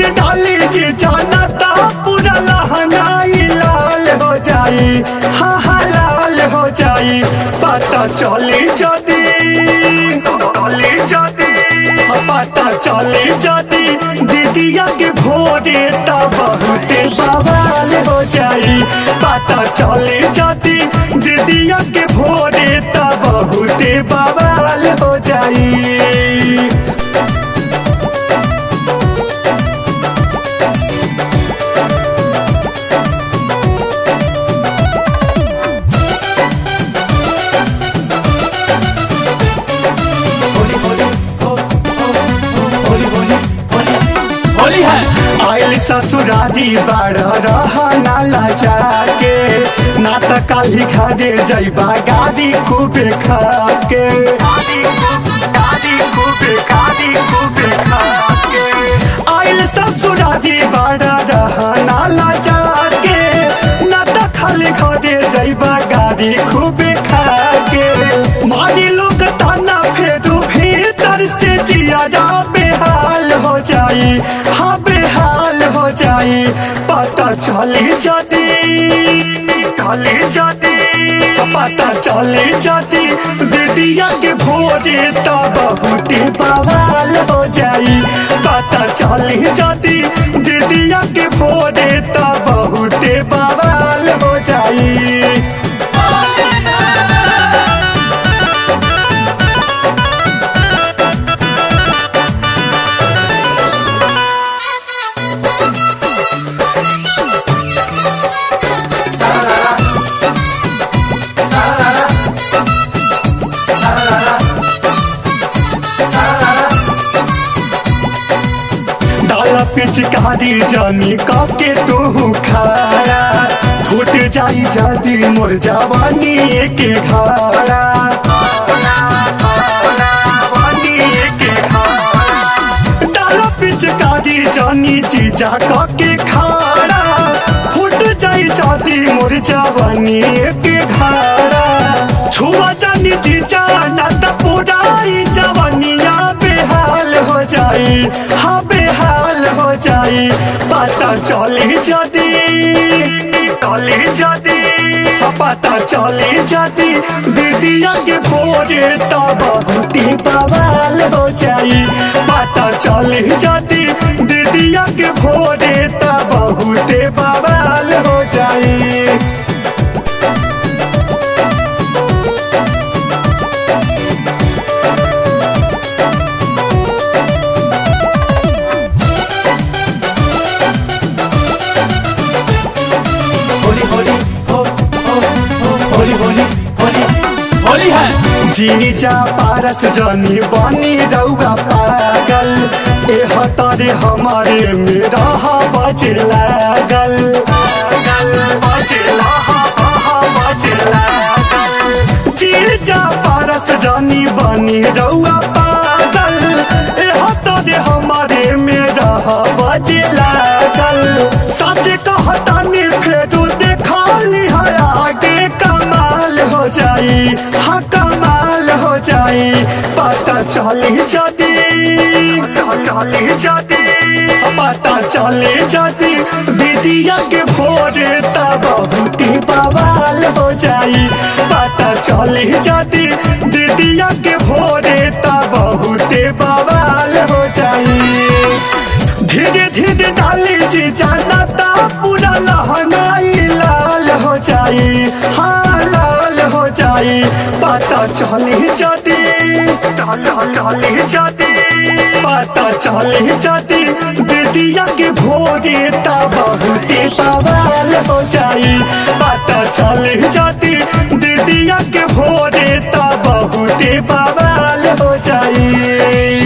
डाली जी जाना ता पूरा लहंगाई लाल हो जाई हा हा लाल हो जाई पता चली जदी चली जदी पता चली जदी दीदिया के भोरे ता बहुते बवाल हो जाई पता चली जदी दीदिया के भोरे ता बहुते बवाल हो जाई होली है आयल ससुरारी बाड़ रहना लजा के ना त काली घरे जैबा गादी खूबे खा के आयल ससुरारी बाड़ रहना लजा के ना त खाली घरे जैबा गादी खूबे खा के मारी लोग ताना फेरू भीतर से जिया बेहाल हो जाई हाँ बेहाल हो जाई पता चली जदी चली जदी पता चली जदी दीदिया के भोरे तो बहुत बवाल हो जाई पता चली जदी दीदिया के भोरे तो बहुत बवाल हो जाई डाला पिचकारी जानी काके तू खारा फूट जाई जदी मोर जवानी के घारा डाला पिचकारी जानी जीजा काके खारा फूट जाई जदी मोर जवानी के घारा छुआ जानी जीजा ना त पुराई जवानिया बेहाल हो जाई हाँ बेहाल हो जाई पता चली जदी चली जदी हाँ पता चली जदी दीदिया के भोरे तो बहुत ही बवाल हो जाई पता चली जदी दीदिया के भोरे तो बहुत ही बवाल हो जाई होली होली हो हो हो होली होली होली होली है जीजा पारस जनी बनी रउआ पागल ए हतारे हमारे मेरा बच लागल जीजा पारस जनी बनी रउआ पागल ए हतारे हमारे मेरा बच लागल सच कहतानी फेरू देखाली है आगे कमाल हो जाई हाँ कमाल हो जाई पता चली जदी चली जदी पता चली जदी दीदिया के भोरे ता बहुत ही बवाल हो जाई पता चली जदी दीदिया के भोरे ता बहुत ही बवाल हो जाई धीरे धीरे डाली जी जाना ता पूरा लहंगाई लाल हो जाई हाँ लाल हो जाई पता चली जदी चली जदी पता चली जदी दीदिया के भोरे ता बहुत ही बवाल हो जाई पता चली जदी दीदिया के भोरे ता बहुत ही बवाल हो जाई